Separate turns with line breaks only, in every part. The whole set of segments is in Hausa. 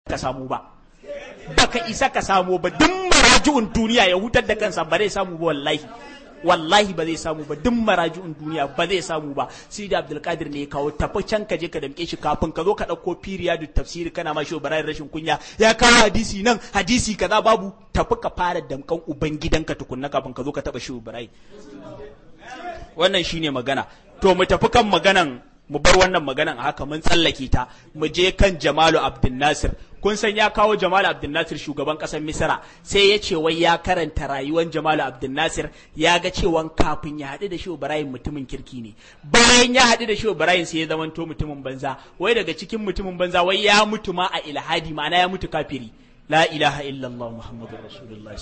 ka samu ba baka isa ka samu ba duk maraji'un duniya ya hutar da kansa ba zai samu ba wallahi wallahi ba zai samu ba duk maraji'un duniya ba zai samu ba sai da abdulkadir ne ya kawo tafi can ka je ka damke shi kafin ka zo ka dauko da tafsiri kana ma shi barayin rashin kunya ya kawo hadisi nan hadisi kaza babu tafi ka fara damkan ubangidanka tukunna kafin ka zo ka taba shi barayi wannan shine magana to mu tafi kan maganan mu bar wannan maganan a haka mun tsallake ta mu je kan Jamalu Abdul Nasir kun san ya kawo Jamalu Abdul Nasir shugaban kasar Misra sai ya ce wai ya karanta rayuwar Jamalu Abdul Nasir ya ga cewa kafin ya haɗu da Shehu Ibrahim mutumin kirki ne bayan ya haɗu da Shehu Ibrahim sai ya zamanto mutumin banza wai daga cikin mutumin banza wai ya mutu ma a ilhadi ma'ana ya mutu kafiri la ilaha illallah muhammadur rasulullah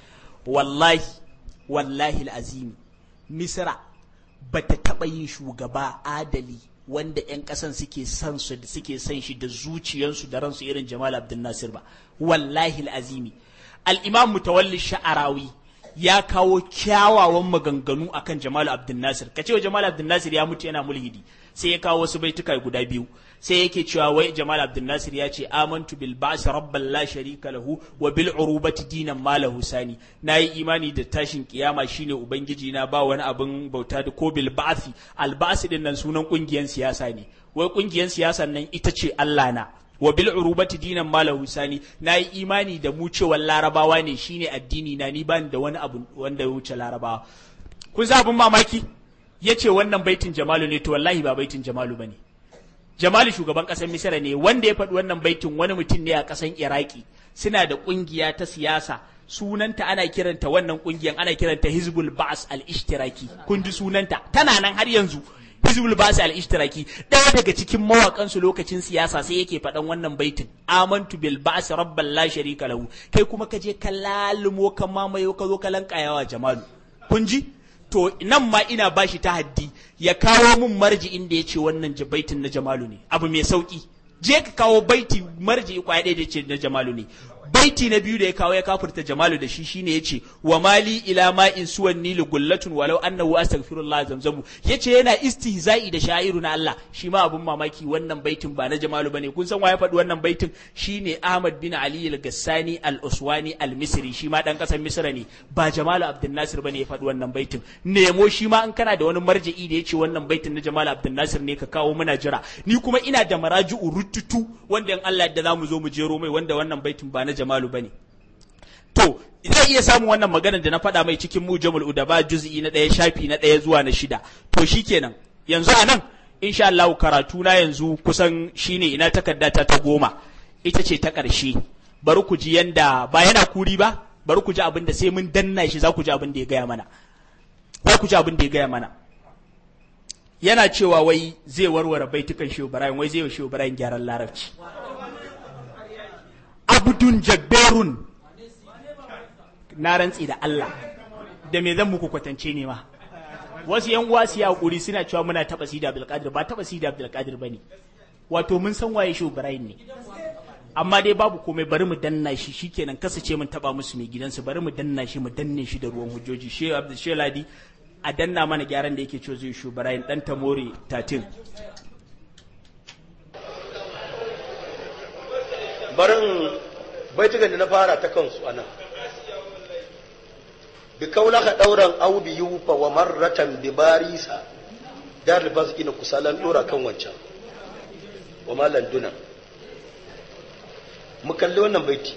wallahi wallahi alazim Misra bata taɓa yin shugaba adali wanda 'yan ƙasan suke son su suke son shi da zuciyarsu da ransu irin Jamal Abdul Nasir ba wallahi azimi al-Imam Mutawalli Sha'arawi ya kawo kyawawan maganganu akan Jamal Abdul Nasir kace wa Jamal Abdul Nasir ya mutu yana mulhidi sai ya kawo wasu baituka guda biyu sai yake cewa wai Jamal Abdul Nasir ya ce amantu bil ba's rabban la sharika lahu wa bil urubati dinan ma lahu sani nayi imani da tashin kiyama shine ubangiji na ba wani abin bauta da ko bil ba'thi al ba's din nan sunan kungiyan siyasa ne wai kungiyan siyasan nan ita ce Allah na wa bil urubati dinan ma lahu sani nayi imani da mu cewa larabawa ne shine addini na ni bani da wani abu wanda ya wuce larabawa kun za abin mamaki yace wannan baitin jamalu ne to wallahi ba baitin jamalu bane Jamali shugaban ƙasar Misira ne wanda ya faɗi wannan baitin wani mutum ne a ƙasar Iraki suna da ƙungiya ta siyasa sunanta ana kiranta wannan ƙungiyar ana kiranta Hizbul Ba'as al-Ishtiraki kun ji sunanta tana nan har yanzu Hizbul Ba'as al-Ishtiraki ɗaya daga cikin mawaƙan su lokacin siyasa sai yake faɗan wannan baitin amantu bil ba'as rabban la sharika lahu kai kuma ka je ka lalumo ka mamayo ka zo ka lankayawa Jamalu kun ji to nan ma ina bashi ta haddi ya kawo mun marji inda ya ce wannan baitin na jamalu ne abu mai sauki je ka kawo baiti marji kwaya ɗaya da ce na jamalu ne baiti na biyu da ya kawo ya kafurta jamalu da shi shine yace wa mali ila ma in suwan nili gullatun walau annahu astaghfirullah zamzamu yace yana istihza'i da sha'iru na Allah shi ma abun mamaki wannan baitin ba na jamalu bane kun san wa ya faɗi wannan baitin shine Ahmad bin Ali al-Gassani al-Uswani al-Misri shi ma dan kasar Misra ne ba Jamalu Abdul Nasir bane ya faɗi wannan baitin nemo shi ma in kana da wani marja'i da yace wannan baitin na Jamalu Abdul Nasir ne ka kawo muna jira ni kuma ina da maraji'u rututu wanda in Allah da zamu zo mu jero mai wanda wannan baitin ba na Jamalu bane to zai iya samun wannan maganar da na faɗa mai cikin mujamul udaba juz'i na ɗaya shafi na ɗaya zuwa na shida to shikenan yanzu a nan insha Allah karatu na yanzu kusan shine ina takarda ta ta goma ita ce ta ƙarshe bari ku ji yanda ba yana kuri ba bari ku ji abin da sai mun danna shi za ku ji abin da ya gaya mana za ku ji abin da ya gaya mana yana cewa wai zai warware baitukan Shehu Ibrahim wai zai wa Shehu Ibrahim gyaran larabci abdun jabberun na rantsi da Allah da me zan muku kwatance ne ma wasu yan uwa su ya hakuri suna cewa muna taba sida Abdulkadir ba taba sida Abdulkadir bane wato mun san waye Shehu Ibrahim ne amma dai babu komai bari mu danna shi shikenan kasace mun taba musu mai gidansu bari mu danna shi mu danne shi da ruwan hujjoji Shehu Abdul Sheladi a danna mana gyaran da yake cewa zai Shehu Ibrahim dan Tamori 13
barin baitukan da na fara ta kansu anan bi kaulaka dauran au bi yufa wa marratan bi barisa dar libas ina kusalan dora kan wancan wa malan duna mu kalli wannan baiti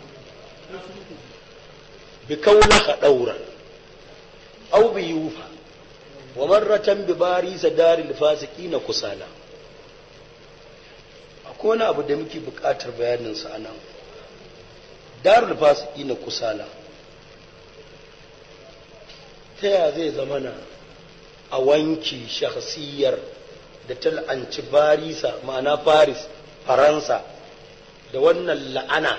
bi kaulaka dauran au bi yufa wa marratan bi barisa dar libas ina kusala akwai wani abu da muke buƙatar bayaninsa a nan darul fasiki na kusala ta ya zai zama na a wanki shahsiyar da ta la'anci barisa ma'ana paris faransa da wannan la'ana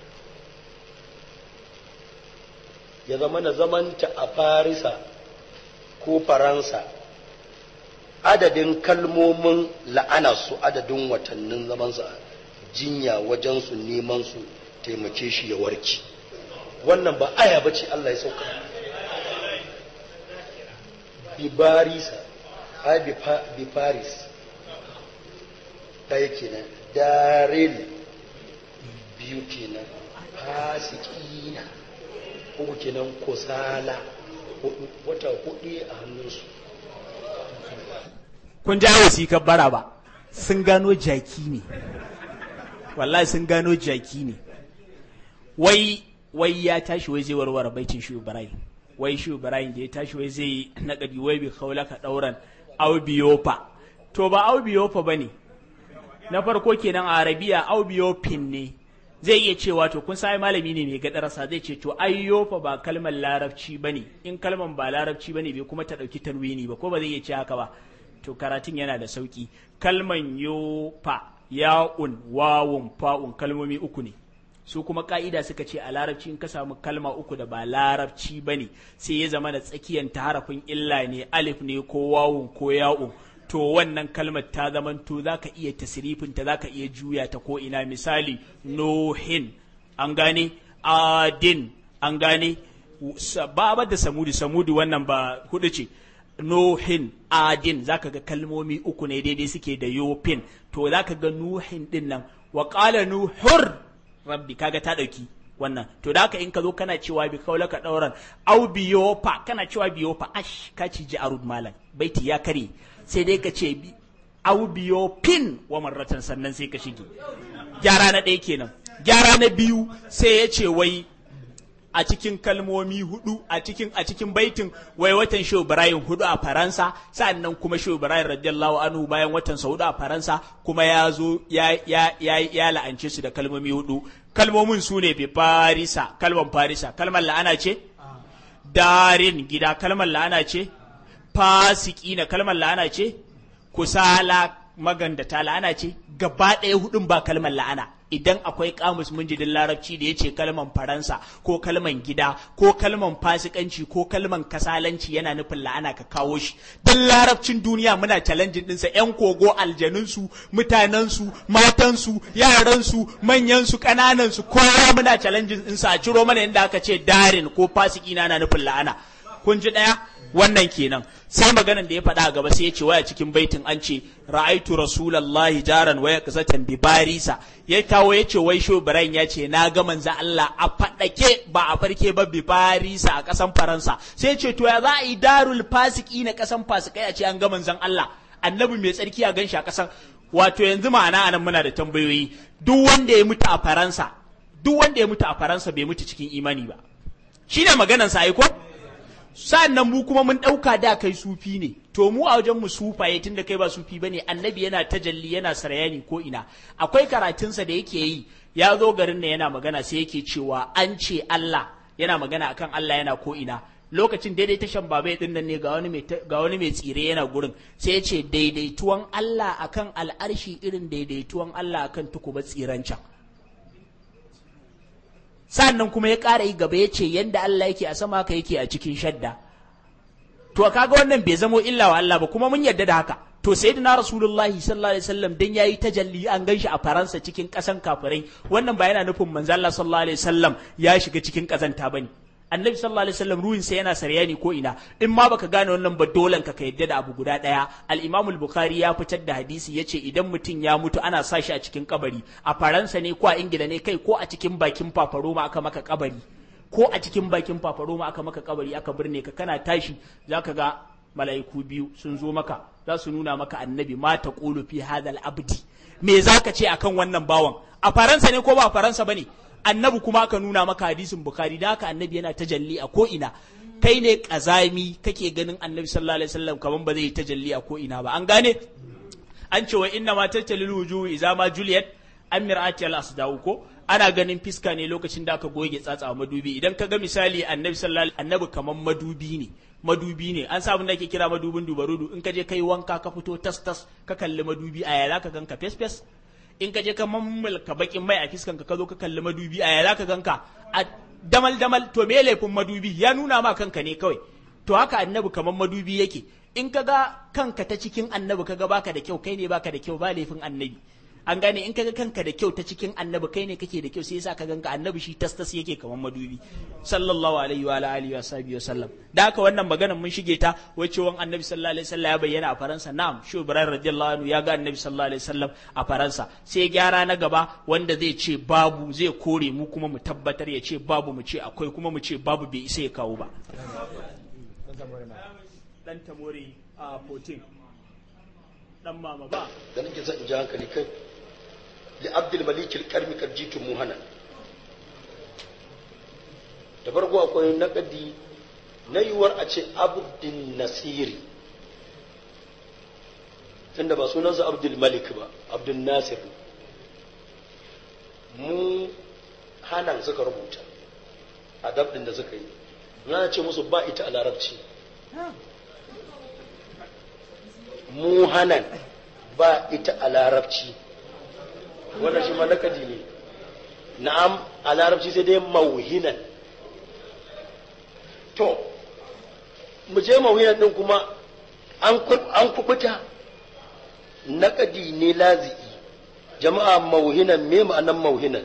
ya zama na zamanta a farisa ko faransa adadin kalmomin la'ana su adadin watannin zamansa jinya wajen su neman su taimake shi ya warki wannan ba aya ba ce Allah ya sauka bi barisa ai bi paris ta yake nan daril biyu kenan fasikina uku kenan kusala hudu wata hudu a hannunsu
kun ja wasikar bara ba sun gano jaki ne wallahi sun gano jaki ne wai wai ya tashi wai zai warware baitin shi ibrahim wai shi ibrahim da ya tashi wai zai naƙadi wai bi kaulaka ɗauran aubiyofa to ba aubiyofa ba ne na farko kenan a arabiya aubiyofin ne zai iya cewa to kun sai malami ne mai gadarasa zai ce to ayyofa ba kalmar larabci ba ne in kalmar ba larabci ba ne bai kuma ta ɗauki tanwini ba ko ba zai iya ce haka ba to karatun yana da sauki kalman yofa ya'un wawun fa'un kalmomi uku ne su kuma ka'ida suka ce a larabci in ka samu kalma uku da ba larabci ba ne sai ya zama da tsakiyan ta harafin illa ne alif ne ko wawun ko ya'un to wannan kalmar ta zaman to za ka iya tasirifin ta za ka iya juya ta ko ina misali nohin an gane adin an gane ba da samudi samudi wannan ba hudu ce nohin adin zaka ga kalmomi uku ne daidai suke da yofin to zaka ga nuhin din nan wa qala nuhur rabbi kaga ta dauki wannan to da haka in ka zo kana cewa bi kaula ka dauran au biyofa kana cewa biyofa ash ka ci ji arud malam baiti ya kare sai dai ka ce au biyofin wa marratan sannan sai ka shige gyara na ɗaya kenan gyara na biyu sai ya ce wai a cikin kalmomi hudu a cikin a cikin baitin wai watan Shehu Ibrahim hudu a Faransa sannan kuma Shehu Ibrahim radiyallahu anhu bayan watan sa hudu a Faransa kuma ya zo ya ya ya, ya la'ance su da kalmomi hudu kalmomin su ne bi Farisa kalman Farisa kalmar la'ana ce darin gida kalmar la'ana ce fasiki na kalmar la'ana ce kusala magandata la'ana ce gaba ɗaya hudun ba kalmar la'ana idan akwai kamus munjidin larabci da ya ce kalman faransa ko kalman gida ko kalman fasikanci ko kalman kasalanci yana nufin la'ana ka kawo shi duk larabcin duniya muna challenging ɗinsa yan kogo aljanunsu mutanensu matansu yaransu manyansu ƙananansu kowa muna challenging ɗinsa a ciro mana inda aka ce darin ko fasiki na nufin la'ana kun ji ɗaya wannan kenan sai maganan da ya faɗa a gaba sai ya ce waya cikin baitin an ce ra'aitu rasulallahi jaran waya kasatan bi barisa ya kawo ya ce wai sho ibrahim ya ce na ga manzo Allah a faɗake ba a farke ba bi barisa a ƙasan faransa sai ya ce to ya za a yi darul fasiki na ƙasan fasikai a ce an ga manzon Allah annabi mai tsarki a ganshi a ƙasan wato yanzu ma'ana anan muna da tambayoyi duk wanda ya mutu a faransa duk wanda ya mutu a faransa bai mutu cikin imani ba shine maganan sa ai ko sa'annan mu kuma mun ɗauka da kai sufi ne to mu a wajen mu sufaye tun da kai ba sufi bane annabi yana tajalli yana sarayani ko ina akwai karatunsa da yake yi ya zo garin nan yana magana sai yake cewa an ce Allah yana magana akan Allah yana ko ina lokacin daidai tashan babai din nan ne ga wani mai ga wani mai tsire yana gurin sai ya ce daidaituwan Allah akan al'arshi irin daidaituwan Allah akan tukuba tsiran can sannan kuma ya ƙara yi gaba ya ce yadda Allah yake a sama haka yake a cikin shadda to kaga wannan bai zamo illa wa Allah ba kuma mun yarda da haka to sayyidina rasulullahi sallallahu alaihi wasallam dan yayi tajalli an ganshi a faransa cikin kasan kafirai wannan ba yana nufin manzo Allah sallallahu alaihi wasallam ya shiga cikin kazanta bane annabi sallallahu alaihi wasallam ruhin sa yana saryani ko ina in ma baka gane wannan ba dolan ka ka yadda da abu guda daya al-imam al-bukhari ya fitar da hadisi yace idan mutum ya mutu ana sa shi a cikin kabari a faransa ne ko a ingila ne kai ko a cikin bakin fafaroma aka maka kabari ko a cikin bakin fafaroma aka maka kabari aka birne ka kana tashi zaka ga mala'iku biyu sun zo maka za su nuna maka annabi ma ta fi hadal abdi me zaka ce akan wannan bawan a faransa ne ko ba a faransa bane annabi kuma aka nuna maka hadisin bukhari da haka annabi yana tajalli a ko ina kai ne kazami kake ganin annabi sallallahu alaihi wasallam kaman ba zai yi tajalli a ko ina ba an gane an ce wa inna ma tajalli wujuhu idza ma juliyat an mir'ati al asdau ko ana ganin fiska ne lokacin da aka goge tsatsa a madubi idan ka ga misali annabi sallallahu alaihi annabi kaman madubi ne madubi ne an samu da ake kira madubin dubarudu in ka je kai wanka ka fito tas tas ka kalli madubi a yaya ka ganka fes fes in ka je ka mammalka bakin mai a fiskan ka zo ka kalli madubi a yaya ka ganka a damal damal to me laifin madubi ya nuna ma kanka ne kawai to haka annabi kaman madubi yake in ka ga kanka ta cikin annabi ka ga baka da kyau kai ne baka da kyau ba laifin annabi an gane in kaga kanka da kyau ta cikin annabi kai ne kake da kyau sai yasa ka ganka annabi shi tas tas yake kamar madubi sallallahu alaihi wa alihi wa sahbihi wasallam da haka wannan maganar mun shige ta wacce wan annabi sallallahu alaihi wasallam ya bayyana a faransa na'am shi ibrahim radiyallahu anhu ya ga annabi sallallahu alaihi wasallam a faransa sai gyara na gaba wanda zai ce babu zai kore mu kuma mu tabbatar ya ce babu mu ce akwai kuma mu ce babu bai isa ya kawo ba dan tamori a 14 dan mama ba
da nake son in ji hankali kai li abdul malik al-karmi karjitu muhana da farko akwai naƙadi na yiwuwar a ce abdul nasiri tunda ba sunansa abdul malik ba abdul nasir mu hanan suka rubuta a dabdin da suka yi na ce musu ba ita a larabci mu hanan ba ita a larabci wannan shi ma nakadi ne na'am a larabci sai dai mauhinan to mu je mauhinan din kuma an kubuta nakadi ne lazi'i jama'a mauhinan me ma'anan mauhinan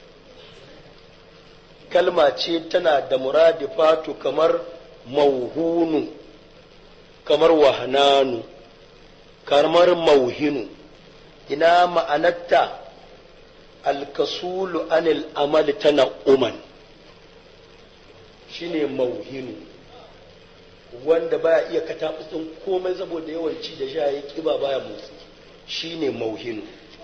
kalma ce tana da muradifatu kamar mauhunu kamar wahananu kamar mauhinu ina ma'anarta alkasulu anil amali tana uman shine mauhinu wanda baya iya kataɓutsin komai saboda yawan ci da sha ya kiba baya motsi shine mauhinu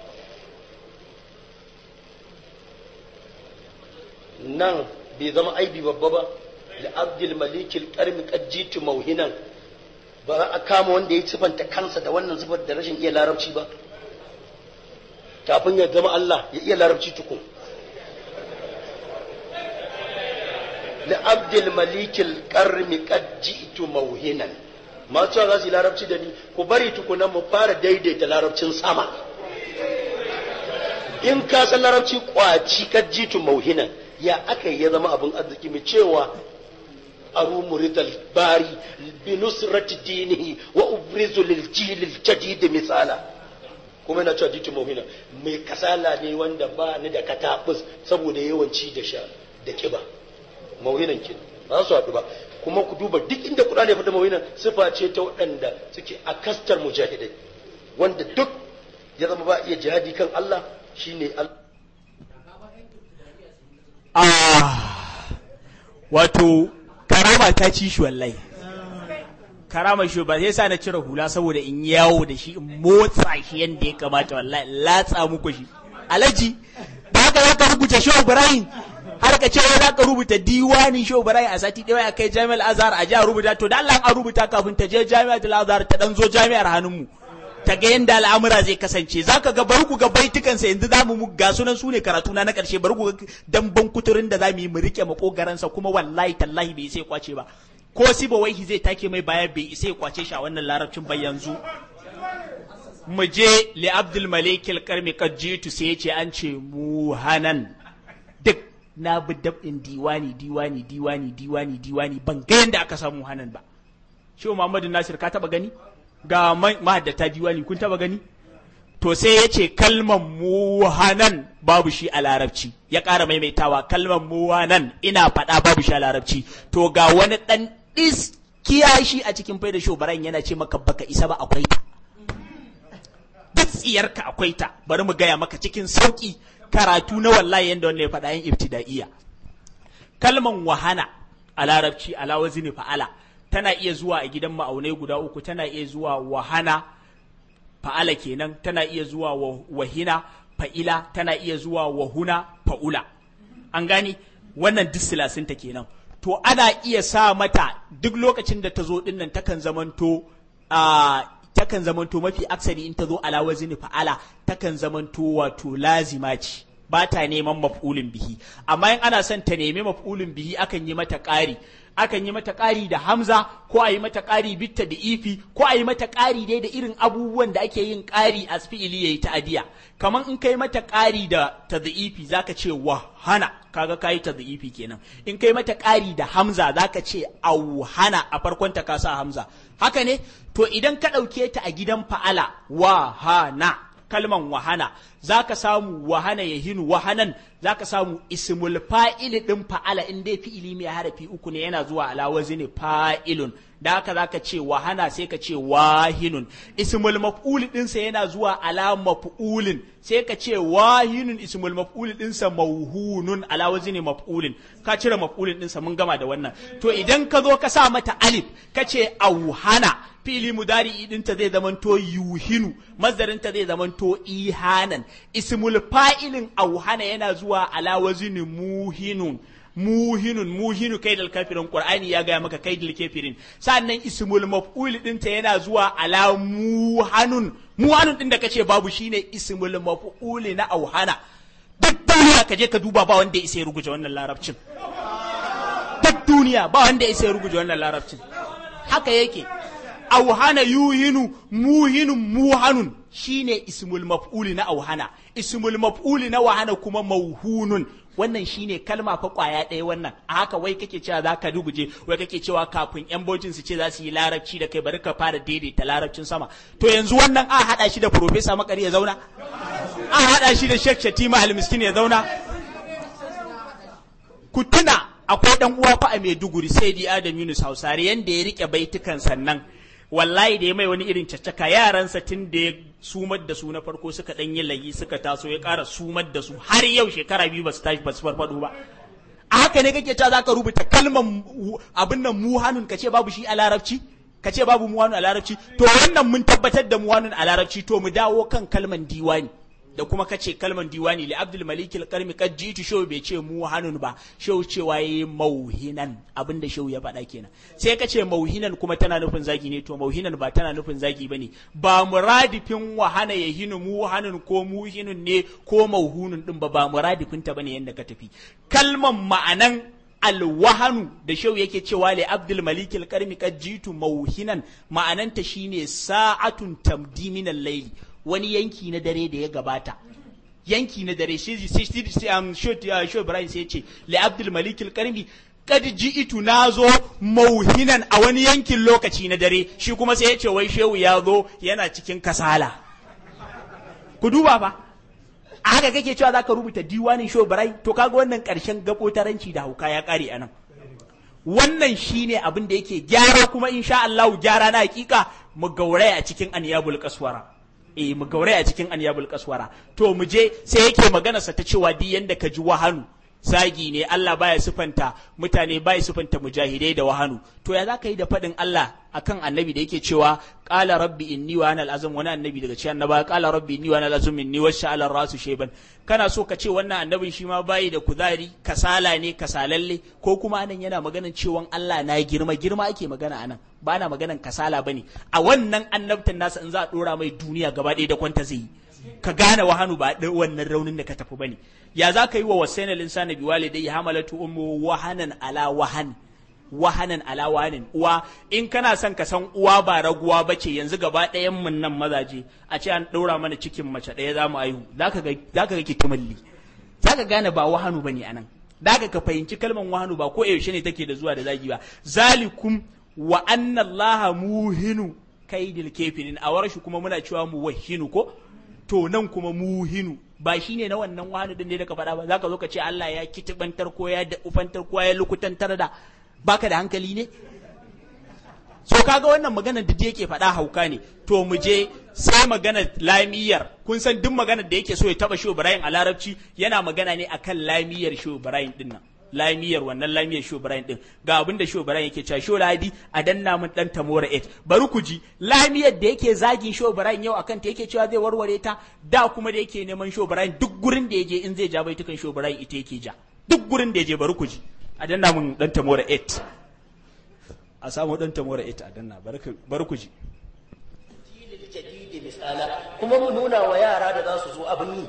nan bai zama aibi babba ba da abdul malikil karmi kajjitu mauhinan ba za a kama wanda ya sifanta kansa da wannan sifar da rashin iya larabci ba kafin ya zama Allah ya iya larabci tukun da abdul malikil karmi kajjitu mauhinan masu cewa za su yi larabci da ni ku bari tukunan mu fara daidaita larabcin sama in ka san larabci kwaci kajjitu mauhinan ya aka ya zama abin arziki mai cewa aru muridal bari bi nusrati dinihi wa ubrizu lil jilil jadid misala kuma yana cewa jitu mawhina mai kasala ne wanda ba ni da katabus saboda yawanci da sha da kiba mawhinan kin ba su haɗu ba kuma ku duba duk inda Qur'ani ya fada mawhinan sifa ce ta waɗanda suke a kastar mujahidai wanda duk ya zama ba iya jihadi kan Allah shine Allah
Ah, wato karama ta ci shi wallahi karama shi ba sai sa na cire hula saboda in yawo da shi in motsa shi yadda ya kamata wallahi latsa muku shi alaji da haka za ka rubuta shi ibrahim har ka ce wai za ka rubuta diwani shi ibrahim a sati ɗaya a kai jami'ar azhar a jiya rubuta to da Allah an rubuta kafin ta je jami'ar azhar ta dan zo jami'ar hannunmu ta ga yadda al'amura zai kasance za ka ga bari ku ga baitukansa yanzu za mu ga sunan su ne karatu na na ƙarshe bari ku ga damban kuturin da za mu yi mu rike makogaransa kuma wallahi tallahi bai sai kwace ba ko siba waihi zai take mai baya bai sai kwace shi a wannan larabcin ba yanzu mu je li abdul malik al-karmi kajitu sai yace an ce muhanan duk na bi dab'in diwani diwani diwani diwani diwani ban ga yanda aka samu hanan ba shi Muhammadu Nasir ka taba gani ga mahaddata diwani kun taba gani to sai ya ce kalman muhanan babu shi a larabci ya ƙara maimaitawa kalman muhanan ina faɗa babu shi a larabci to ga wani ɗan iskiya shi a cikin faida shobaran yana ce maka baka isa ba akwai ta duk tsiyarka akwai ta bari mu gaya maka cikin sauƙi karatu na wallahi yanda wannan ya faɗa yin ibtida'iyya kalman wahana a larabci ala wazni fa'ala tana iya zuwa a gidan ma'aunai guda uku tana iya zuwa wahana fa'ala kenan tana iya zuwa wahina fa'ila tana iya zuwa wahuna fa'ula an gani wannan disilasinta kenan to ana iya sa mata duk lokacin da ta zo dinnan takan zamanto a takan zamanto mafi aksari in ta zo ala wazni fa'ala takan zamanto wato lazima ce ba ta neman maf'ulin bihi amma in ana son ta nemi maf'ulin bihi akan yi mata ƙari akan yi mata ƙari da hamza ko a yi mata ƙari bitta da ifi ko a yi mata ƙari dai da irin abubuwan da ake yin ƙari a fi'ili yayi ta'adiya kamar in kai mata ƙari da tadhifi zaka ce wahana kaga kai tadhifi kenan in kai mata ƙari da hamza zaka ce auhana a farkon ta ka sa hamza haka ne to idan ka ɗauke ta a gidan fa'ala wahana kalman wahana zaka samu wahana ya hinu wahanan zaka samu ismul fa'ili din fa'ala in dai fi'ili mai harafi uku ne yana zuwa ala wazni fa'ilun da haka zaka ce wahana sai ka ce wahinun ismul maf'ul dinsa yana zuwa ala maf'ulin sai ka ce wahinun ismul maf'ul dinsa mauhunun ala wazni maf'ulin ka cire maf'ulin dinsa mun gama da wannan to idan ka zo ka sa mata alif ka ce auhana fili mudari dinta zai zamanto yuhinu mazdarinta zai zamanto ihanan ismul fa'ilin auhana yana zuwa ala wazni muhinun muhinun muhinu kaidal kafirin qur'ani ya gaya maka kaidal kafirin sannan ismul maf'ul dinta yana zuwa ala muhanun muhanun din da kace babu shine ismul maf'ul na auhana duk duniya ka je ka duba ba wanda ya isa ya rubuta wannan larabcin duk duniya ba wanda ya isa ya rubuta wannan larabcin haka yake auhana yuhinu muhinun muhanun shine ismul maf'uli na auhana ismul maf'uli na wahana kuma mauhunun wannan shine kalma fa kwaya ɗaya wannan a haka wai kake cewa za ka rubuje wai kake cewa kafin yan bautin su ce za su yi larabci da kai bari ka fara daidaita larabcin sama to yanzu wannan a haɗa shi da profesa makari ya zauna a haɗa shi da shek shatima almiskin ya zauna ku tuna akwai dan uwa fa a Maiduguri sai di Adam Yunus Hausare yanda ya rike baitukan sannan wallahi da ya mai wani irin caccaka yaransa tun da ya sumar da su na farko suka dan yi layi suka taso ya ƙara sumar da su har yau shekara biyu ba su tashi ba su farfado ba a haka ne kake cewa zaka rubuta kalmar abin nan muhanun ka ce babu shi a larabci ka ce babu muhanun a larabci to wannan mun tabbatar da muhanun a larabci to mu dawo kan kalman diwani da kuma kace kalman diwani li abdul malik al qarmi kad jitu show bai ce mu hanun ba show cewa yayi mauhinan abinda show ya faɗa kenan sai kace mauhinan kuma tana nufin zagi ne to mauhinan ba tana nufin zagi bane ba muradifin wahana ya hinu mu hanun ko muhinun ne ko mauhunun din ba ba muradifin ta bane yanda ka tafi kalman ma'anan alwahanu da shau yake cewa li abdul malik al qarmi kad jitu mauhinan ma'ananta shine sa'atun tamdi min al-layli wani yanki na dare da ya gabata yanki na dare shi shi um, shot shot Ibrahim sai ce li Abdul Malik al-Karmi kad ji'itu nazo mauhinan a wani yankin lokaci na dare shi kuma sai ya ce wai shehu ya zo yana cikin kasala ku duba fa a haka kake cewa zaka rubuta diwanin shot Ibrahim to kaga wannan karshen gabotaranci da hauka ya kare anan wannan shine abin da yake gyara kuma insha Allah gyara na hakika mu gauraya a cikin aniyabul kaswara eh mu gauraya a cikin aniyabul kaswara to mu je sai yake magana sa ta cewa di yanda ka ji wahanu zagi ne Allah baya sifanta mutane baya sifanta mujahidai da wahanu to ya zaka yi da fadin Allah akan annabi da yake cewa qala rabbi inni wa ana al-azm wani annabi daga cikin annaba qala rabbi inni wa ana al-azm minni wa sha'ala rasu shayban kana so ka ce wannan annabin shi ma bayi da kuzari kasala ne kasalalle ko kuma anan yana maganan cewa Allah na girma girma ake magana anan ba na maganan kasala bane a wannan annabtan nasa in za a dora mai duniya gaba ɗaya da kwanta zai yi ka gane wahanu ba wannan raunin da ka tafi bane ya za ka yi wa wasaina linsana bi walidai hamalatu ummu wahanan ala wahan wahanan ala wahanin uwa in kana son ka san uwa ba raguwa bace yanzu gaba ɗayan mun nan mazaje a ce an ɗaura mana cikin mace ɗaya za mu aihu zaka ga zaka ga kitumalli zaka gane ba wahanu bane anan zaka ka fahimci kalmar wahanu ba ko yaushe ne take da zuwa da zagi ba zalikum wa anna allaha muhinu kaidil kafirin a warshi kuma muna cewa mu wahinu ko to nan kuma muhinu ba shi ne na wannan wahanu din da ka faɗa ba za ka zo ka ce Allah ya kitibantar ko ya da ufantar ko ya lukutantar da baka da hankali ne so kaga wannan maganar da yake faɗa hauka ne to mu je sai magana lamiyar kun san duk maganar da yake so ya taba shi Ibrahim a larabci yana magana ne akan lamiyar shi Ibrahim din nan lamiyar wannan lamiyar sho Brian din ga abin da sho Brian yake cewa sho ladi a danna mun dan tamora 8 bari ku ji lamiyar da yake zagin sho Brian yau akan ta yake cewa zai warware ta da kuma da yake neman sho Brian duk gurin da yaje in zai ja baitukan sho Brian ita yake ja duk gurin da yaje bari ku ji a danna mun dan tamora 8 a samu dan tamora 8 a danna bari ku ji
kuma mu nuna wa yara da za su zo abin yi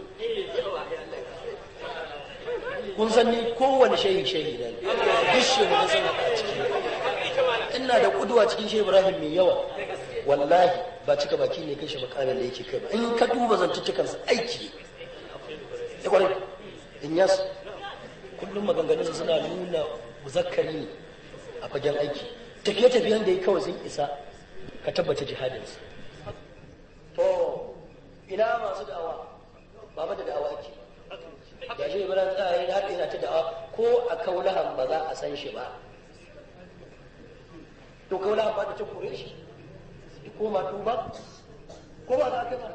kun san ni kowane shehi shehi da duk shehu na sana a ciki ina da kuduwa cikin shehu ibrahim mai yawa wallahi ba cika baki ne kai shi makamin da yake kai ba in ka duba zantuttukansa aiki ya kwarai in yas kullum maganganunsa suna nuna muzakkari ne a fagen aiki tafiye-tafiyen da ya kawai sun isa ka tabbata jihadinsa to ina masu da'awa ba ba da da'awa ake ga shi ibrahim tsari har yana ta da'awa ko a kaulahan ba za a san shi ba to kaulahan ba da ta kore shi ko ma tuba ko ba za ka ba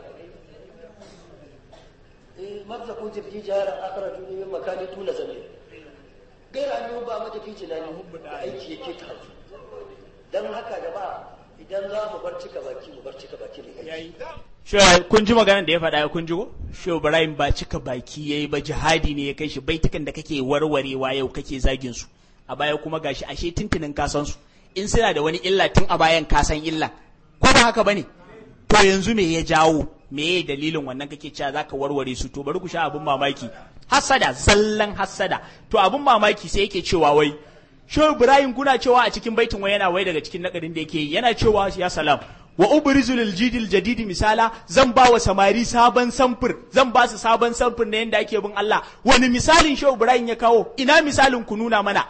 marza ko tafi jaharar akara tuni makani tuna zame gaira an ba mata fi tunani da aiki yake ta don haka da ba idan za mu bar cika baki mu bar cika baki ne aiki
kun ji maganar da ya faɗa kun ji ko Shehu Ibrahim ba cika baki yayi ba jihadi ne ya kai shi baitukan da kake warwarewa yau kake zagin su a baya kuma gashi ashe tuntunin ka san su in suna da wani illa tun a bayan ka san illa ko ba haka bane to yanzu me ya jawo me ya dalilin wannan kake cewa zaka warware su to bari ku sha abin mamaki hassada zallan hassada to abin mamaki sai yake cewa wai Shehu Ibrahim kuna cewa a cikin baitin wai yana wai daga cikin nakadin da yake yana cewa ya salam wa ubrizu lil jidil jadidi misala zan ba wa samari sabon samfur zan ba su sabon samfur na yanda ake bin Allah wani misalin Shehu Ibrahim ya kawo ina misalin ku nuna mana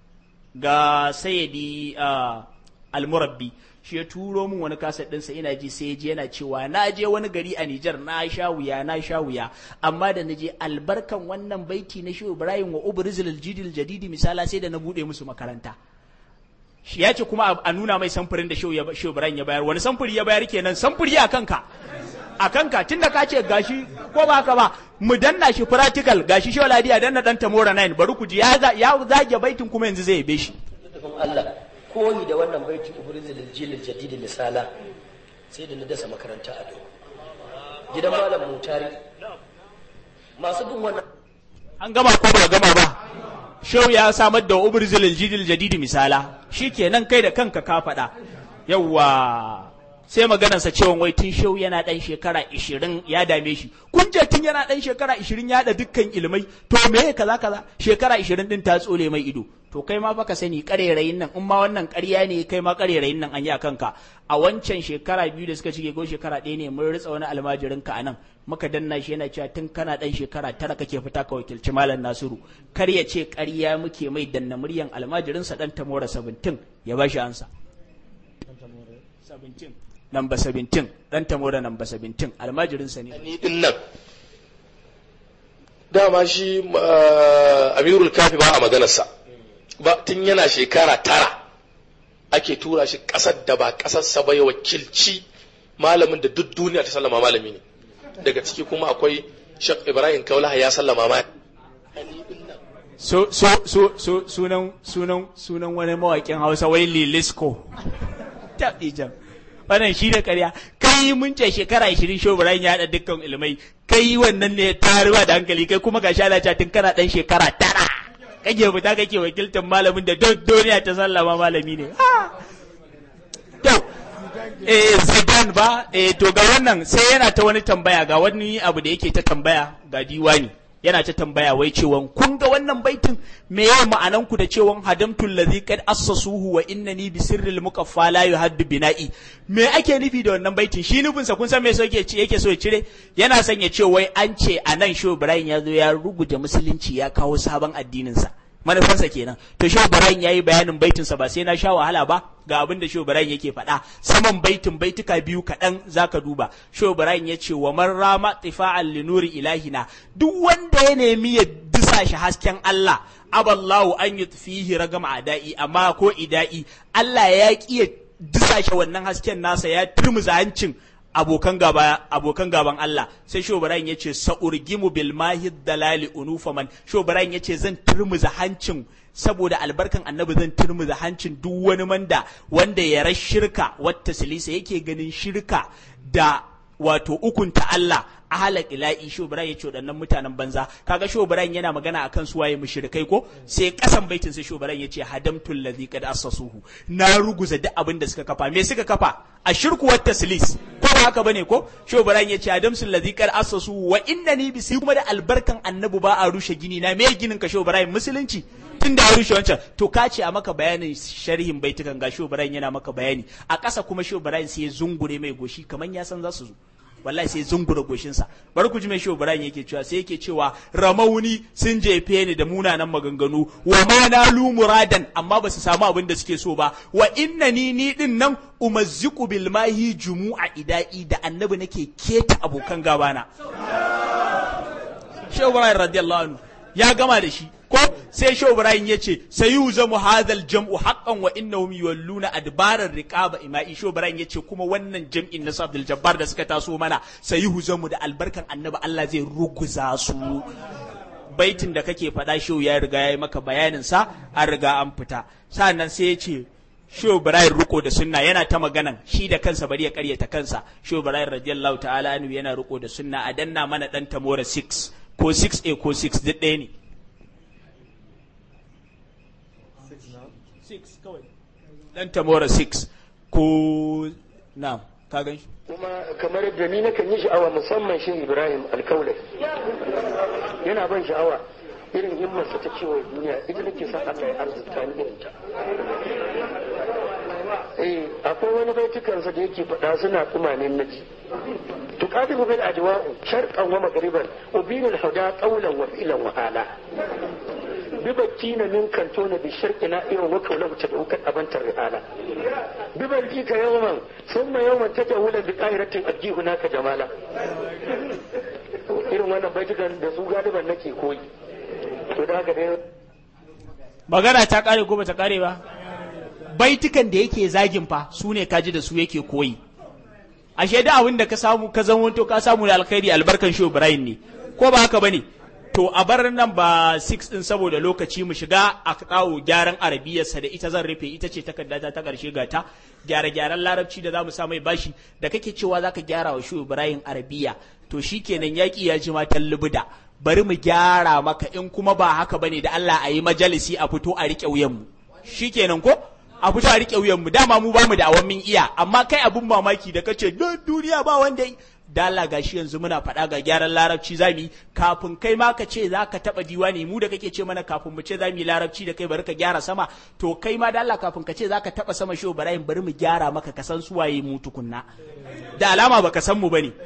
ga sayyidi al-murabbi shi ya turo min wani kaset ɗinsa ina ji sai je yana cewa na je wani gari a Nijar na sha wuya na sha wuya amma da na je albarkan wannan baiti na Shehu Ibrahim wa ubrizil jidil jadidi misala sai da na bude musu makaranta shi ya ce kuma a nuna mai samfurin da Shehu Ibrahim ya bayar wani samfuri ya bayar kenan samfuri a kanka a kanka tunda ka ce gashi ko ba haka ba mu danna shi practical gashi Shehu Ladiya danna dan Tamora 9 bari ku ji ya zage baitin kuma yanzu zai yabe shi
Allah koyi da wannan baiti ubrizil jilil jadid misala sai da na dasa makaranta a do gidan malam mutari masu bin wannan
an gama ko ba gama ba shau ya samar da ubrizil jidil jadid misala shikenan kai da kanka ka faɗa yawwa sai maganarsa cewa wai tun shau yana ɗan shekara ishirin ya dame shi kun je tun yana ɗan shekara ishirin ya da dukkan ilmai to me kaza kaza shekara ishirin ɗin ta tsole mai ido to kai ma baka sani karerayin nan in ma wannan ƙarya ne kai ma karerayin nan an yi a kanka a wancan shekara biyu da suka cike ko shekara ɗaya ne mun ritsa wani almajirin ka anan muka danna shi yana cewa tun kana ɗan shekara tara kake fita ka wakilci malam nasiru kar ya ce ƙarya muke mai danna muryan almajirinsa ɗan tamora sabintin ya ba shi ansa namba sabintin ɗan tamora namba sabintin almajirinsa ne
ni din nan dama shi amirul kafi ba a maganarsa ba tun yana shekara tara ake tura shi ƙasar da ba ƙasarsa ba ya wakilci malamin da duk duniya ta sallama malami ne daga ciki kuma akwai shek ibrahim kaulaha ya sallama ma
so so so so sunan sunan sunan wani mawaƙin hausa wai lilisko ta ijan wannan shi da ƙarya kai mun ce shekara 20 show Ibrahim ya haɗa dukkan ilmai kai wannan ne taruwa da hankali kai kuma ga shala tun kana ɗan shekara tara kake fita kake wakiltar malamin da duniya ta sallama malami ne to eh Zidane ba eh to ga wannan sai yana ta wani tambaya ga wani abu da yake ta tambaya ga diwani yana ta tambaya wai cewan kun ga wannan baitin me ya ma'anan ku da cewan hadamtul ladhi qad assasuhu wa innani bi sirril muqaffa la yuhaddu bina'i me ake nufi da wannan baitin shi nufin sa kun san me so yake yake so ya cire yana son ya ce wai an ce anan Shehu Ibrahim ya zo ya ruguje musulunci ya kawo sabon addinin sa manufarsa kenan to Shehu Ibrahim yayi bayanin baitin sa ba sai na sha wahala ba ga abin da Shehu Ibrahim yake faɗa saman baitin baituka biyu kaɗan zaka duba Shehu Ibrahim ya ce wa man rama tifa'an li nuri ilahina duk wanda ya nemi ya disa shi hasken Allah aballahu an yutfihi ragam adai amma ko idai Allah ya ki ya disa shi wannan hasken nasa ya turmuza hancin abokan gaba abokan gaban Allah sai Shobrayin yace sa'urgimu bil mahid dalali unufaman Shobrayin yace zan turmuza hancin saboda albarkan annabi zan turmuza hancin duk wani manda wanda ya rash shirka wata silisa yake ganin shirka da wato ukunta Allah ahala ila'i shobran ya ce waɗannan mutanen banza kaga shobran yana magana akan su waye mushrikai ko sai kasan baitin sai shobran ya ce hadamtul ladhi qad assasuhu na ruguza duk abin da suka kafa me suka kafa a shirku wat taslis ko ba haka bane ko shobran ya ce hadamtul ladhi qad assasuhu wa innani bi kuma da albarkan annabi ba a rushe gini na me ginin ka shobran musulunci tun da ya rushe wancan to ka ce a maka bayanin sharhin baitukan ga shobran yana maka bayani a ƙasa kuma shobran sai ya zungure mai goshi kaman ya san za su zo wallahi sai zungura goshinsa bari ku ji mai shehu ibrahim yake cewa sai yake cewa ramauni sun jefe ni da munanan maganganu wa ma nalu muradan amma ba su samu abin da suke so ba wa innani ni din nan umazziqu bil mahi jumu'a idai da annabi nake keta abokan gabana shehu ibrahim radiyallahu anhu ya gama da shi ko sai shehu ibrahim ya ce sayu zamu hadal jam'u haqqan wa innahum yawalluna adbarar riqaba ima'i shehu ibrahim ya ce kuma wannan jam'in na Abdul Jabbar da suka taso mana sayu zamu da albarkan annabi Allah zai ruguza su baitin da kake faɗa shehu ya riga ya yi maka bayanin sa an riga an fita sannan sai ya ce Shehu Ibrahim riko da sunna yana ta maganan shi da kansa bari ya karyata kansa Shehu Ibrahim radiyallahu ta'ala anhu yana riko da sunna a danna mana dan tamora 6 ko 6A ko 6 duk ɗaya ne 6 kawai dan tamora 6 ko na ka gan shi
kuma kamar yadda ni nakan yi sha'awa musamman shi Ibrahim alkaulai yana ban sha'awa irin himmarsa ta cewa duniya ita nake son Allah ya arzuta ni irin ta eh akwai wani baitukansa da yake faɗa suna tumanin naji tuqadimu bil ajwa'u sharqan wa maghriban ubinul huda qawlan wa fi'lan wa hala bibakina min kantona bi sharqina irin wa qawlan ta daukan abantar rihala bibalki ka yawman summa yawman tajawulan bi qahiratin ajihuna ka jamala irin wannan baitukan da su galiban nake koyi to da haka dai
magana ta kare ko bata kare ba baitukan da yake zagin fa su ne kaji da su yake koyi ashe da abin da ka samu ka zama to ka samu da alkhairi albarkan shi Ibrahim ne ko ba haka bane to a bar nan ba 6 din saboda lokaci mu shiga a kawo gyaran arabiyarsa da ita zan rufe ita ce takarda ta karshe ga ta gyare gyaran larabci da zamu sa mai bashi da kake cewa zaka gyara wa shi Ibrahim arabiya to shikenan yaki ya ji matan lubuda bari mu gyara maka in kuma ba haka bane da Allah a yi majalisi a fito a rike wuyan mu shikenan ko a fito a rike wuyan mu dama mu bamu da awan min iya amma kai abun mamaki da kace don duniya ba wanda da Allah gashi yanzu muna faɗa ga gyaran larabci zamu kafin kai ma ka ce za ka taɓa diwani mu da kake ce mana kafin mu ce zamu yi larabci da kai bari ka gyara sama to kai ma da Allah kafin ka ce za ka taɓa sama shi Ibrahim bari mu gyara maka ka san suwaye mu tukunna da alama baka san mu bane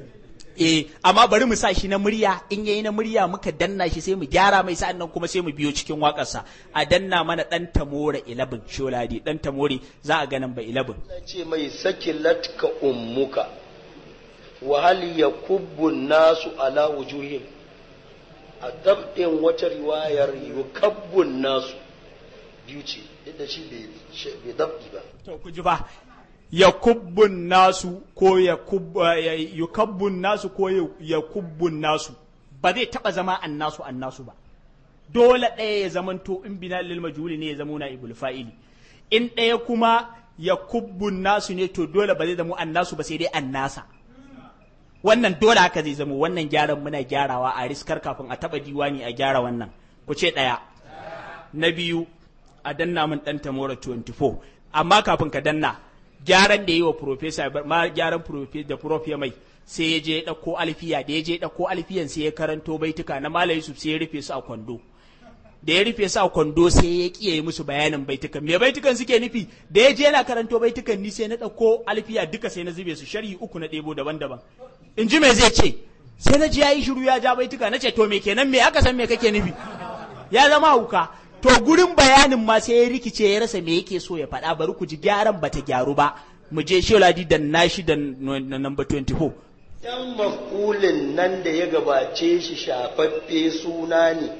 eh amma bari mu sa shi na murya in yayi na murya muka danna shi sai mu gyara mai sa'an nan kuma sai mu biyo cikin waƙarsa a danna mana dan tamore 11 sholadi dan tamore za a ganin ba 11
ce mai sakilatka ummuka wa hal yakubbu nasu ala wujuhim a dabdin wata riwayar yukabbu nasu biyu ce duk da shi bai dabdi ba
to ku ji ba yakubbun nasu ko yukabbun nasu ko yakubbun nasu ba zai taba zama annasu annasu ba dole ɗaya ya zamanto in bina lil majhuli ne ya zama na ibul fa'ili in ɗaya kuma yakubbun nasu ne to dole ba zai zama annasu ba sai dai annasa wannan dole haka zai zama wannan gyaran muna gyarawa a riskar kafin a taba diwani a gyara wannan ku ce ɗaya na biyu a danna min ɗan tamora 24 amma kafin ka danna gyaran da yi wa profesa ma gyaran da prof ya mai sai ya je ɗauko alfiya da ya je ɗauko alfiyan sai ya karanto baituka na malam yusuf sai ya rufe su a kwando da ya rufe su a kwando sai ya kiyaye musu bayanin baitukan me baitukan suke nufi da ya je yana karanto baitukan ni sai na ɗauko alfiya duka sai na zube su sharhi uku na ɗebo daban-daban in ji me zai ce sai na ji ya yi shiru ya ja baituka na ce to me kenan me aka san me kake nufi ya zama hauka to gurin bayanin ma sai ya rikice ya rasa me yake so ya faɗa bari ku ji gyaran bata gyaru ba mu je sholadi da nashi da number 24
yan maf'ulin nan da ya gabace shi shafaffe suna ne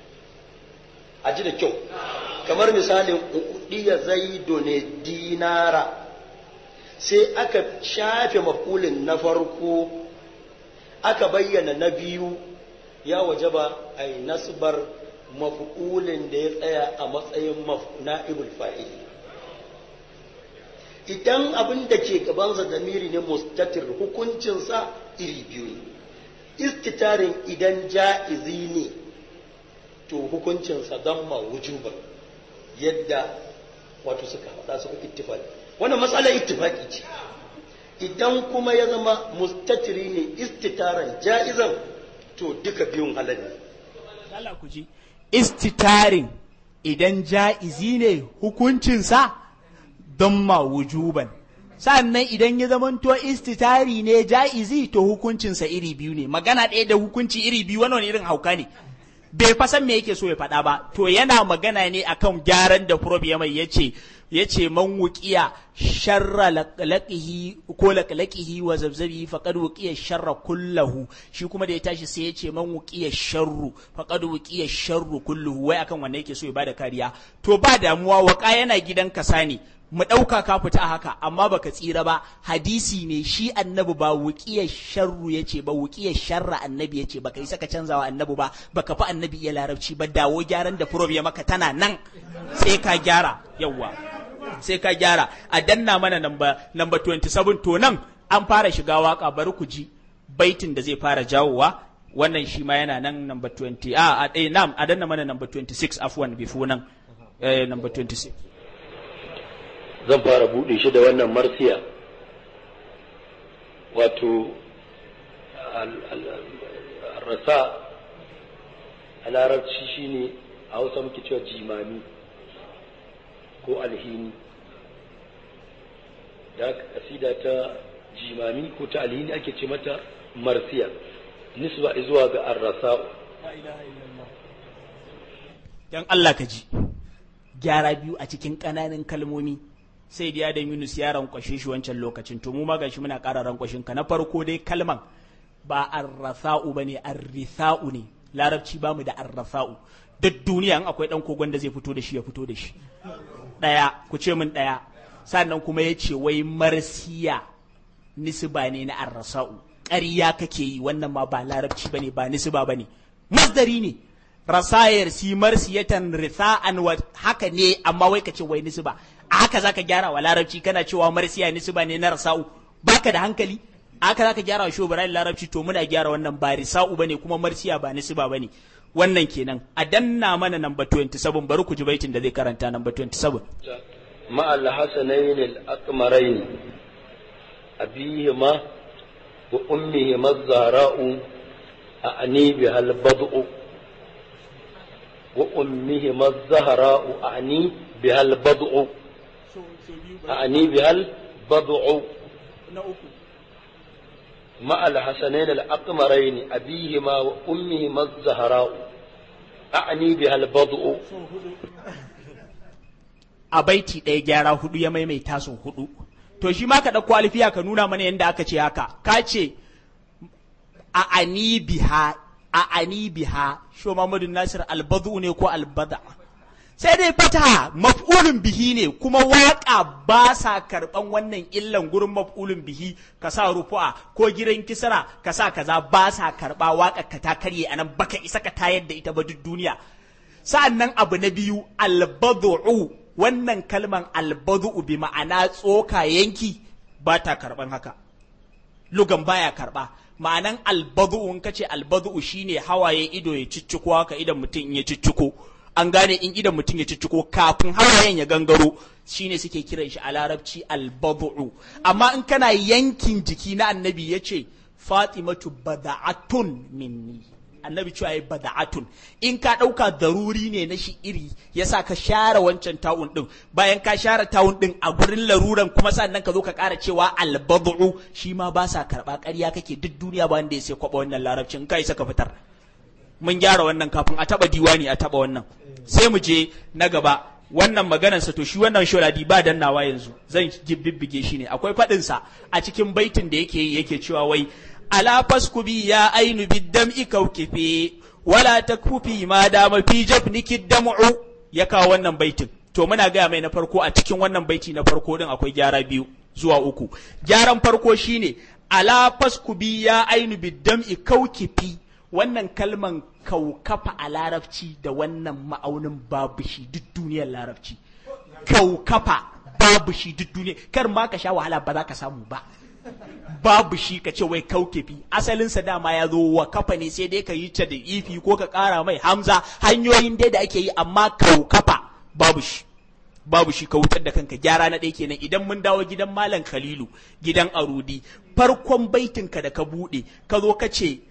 a ji da kyau kamar misalin udiya zaido ne dinara sai aka shafe maf'ulin na farko aka bayyana na biyu ya wajaba a yi nasbar maf'ulin da ya tsaya a matsayin na'ibul fa'ili idan abin da ke gabansa damiri ne mustatir hukuncinsa iri biyu ne istitarin idan ja'izi ne to hukuncinsa don ma wujuban yadda wato suka faɗa suka ittifaki wannan matsalar ittifaki ce idan kuma ya zama mustatiri ne istitaran ja'izan to duka biyun halal ne
Allah ku ji istitarin idan ja'izi ne hukuncinsa don ma wujuban sannan idan ya zamanto istitari ne ja'izi to hukuncinsa iri biyu ne magana ɗaya da hukunci iri biyu wani irin hauka ne bai fa san me yake so ya faɗa ba to yana magana ne akan gyaran da prof ya mai yace yace man wuqiya sharra laqlaqihi ko laqlaqihi wa zabzabi faqad wuqiya sharra kullahu shi kuma da ya tashi sai yace man wuqiya sharru faqad wuqiya sharru kulluhu wai akan wanne yake so ya bada kariya to ba damuwa waka yana gidan kasa ne mu ɗauka ka fita haka amma baka tsira ba hadisi ne shi annabi ba wuƙiyar sharru ya ce ba wuƙiyar sharra annabi ya ce baka isa ka canza wa annabi ba baka fi annabi iya larabci ba dawo gyaran da furob ya maka tana nan sai ka gyara yawwa sai ka gyara a danna mana namba namba 27 to nan an fara shiga waka bari ku ji baitin da zai fara jawowa wannan shi ma yana nan namba 20 a a nam a danna mana namba 26 afwan bifo nan eh namba 26
zan fara buɗe shi da wannan marsiya wato rasa a larabci shine a hausa muke cewa jimami ko alhini da kasida ta jimami ko ta alhini ake ce mata marsiya nisba zuwa ga arrasa'u
dan Allah ka ji gyara biyu a cikin ƙananan kalmomi sai da da Yunus ya rankwashe shi wancan lokacin to mu ma gashi muna ƙara rankwashin ka na farko dai kalman ba arrasa'u bane arrisa'u ne larabci ba mu da arrasa'u duk duniya in akwai dan kogon da zai fito da shi ya fito da shi daya ku ce min daya sannan kuma ya ce wai marsiya nisba ne na arrasa'u ƙarya kake yi wannan ma ba larabci bane ba nisba bane masdari ne rasayar si marsiyatan ritha'an wa haka ne amma wai ka ce wai nisba a haka zaka gyara wa larabci kana cewa marsiya nisba ne na rasa'u baka da hankali haka zaka gyara wa shobarai larabci to muna gyara wannan ba risa'u bane kuma marsiya ba nisba bane wannan kenan a danna mana number 27 bari ku ji baitin da zai karanta number 27
مع الحسنين الأقمرين أبيهما وأمهما الزهراء أعني بها البضع وأمهما الزهراء أعني بها البضع أعني بها البضع مع الحسنين الأقمرين أبيهما وأمهما الزهراء أعني بها البضع
a baiti ɗaya gyara hudu ya maimaita sau hudu to shi ma ka ɗauko alfiya ka nuna mana yadda aka ce haka ka ce a ani biha a ani biha sho Muhammadu Nasir albadu ne ko albada sai dai fata maf'ulun bihi ne kuma waka ba sa karban wannan illan gurin maf'ulun bihi ka sa rufu'a ko gidan kisra ka sa kaza ba sa karba waka ka ta karye anan baka isa ka tayar da ita ba duk duniya sa'annan abu na biyu albadu'u wannan kalman albadu'u bi ma'ana tsoka yanki ba ta karban haka lugan baya karba ma'anan albadu'u in kace albadu'u shine hawaye ido ya cicciko haka idan mutum in ya cicciko an gane in idan mutum ya cicciko kafin hawayen ya gangaro shine suke kiran shi a larabci albadu'u amma in kana yankin jiki na annabi yace fatimatu bada'atun minni annabi cewa ya bada'atun in ka ɗauka daruri ne na shi iri yasa ka share wancan tawun ɗin bayan ka share tawun ɗin a gurin laruran kuma sannan ka zo ka ƙara cewa albadu shi ma ba sa karɓa ƙarya kake duk duniya ba wanda ya sai kwaɓa wannan larabcin kai saka fitar mun gyara wannan kafin a taɓa diwani a taɓa wannan sai mu je na gaba wannan maganarsa to shi wannan shoradi ba dannawa yanzu zan bibbige shi ne akwai faɗinsa a cikin baitin da yake yi yake cewa wai ala faskubi ya ainu biddam'i kaukife wala takfufi ma dama fi jafniki dam'u ya kawo wannan baitin to muna gaya mai na farko a cikin wannan baiti na farko din akwai gyara biyu zuwa uku gyaran farko shine ala faskubi ya ainu biddam'i kaukifi wannan kalman kaukafa a larabci da wannan ma'aunin babu shi duk duniyar larabci kaukafa babu shi duk duniya kar ma ka sha wahala ba za ka samu ba babu shi ka ce wai kaukefi asalinsa dama ya zo wa kafa ne sai dai ka yi ta da ifi ko ka kara mai hamza hanyoyin dai da ake yi amma kaukafa babu shi babu shi ka wutar da kanka gyara na ɗaya kenan idan mun dawo gidan malam khalilu gidan arudi farkon baitinka da ka buɗe ka zo ka ce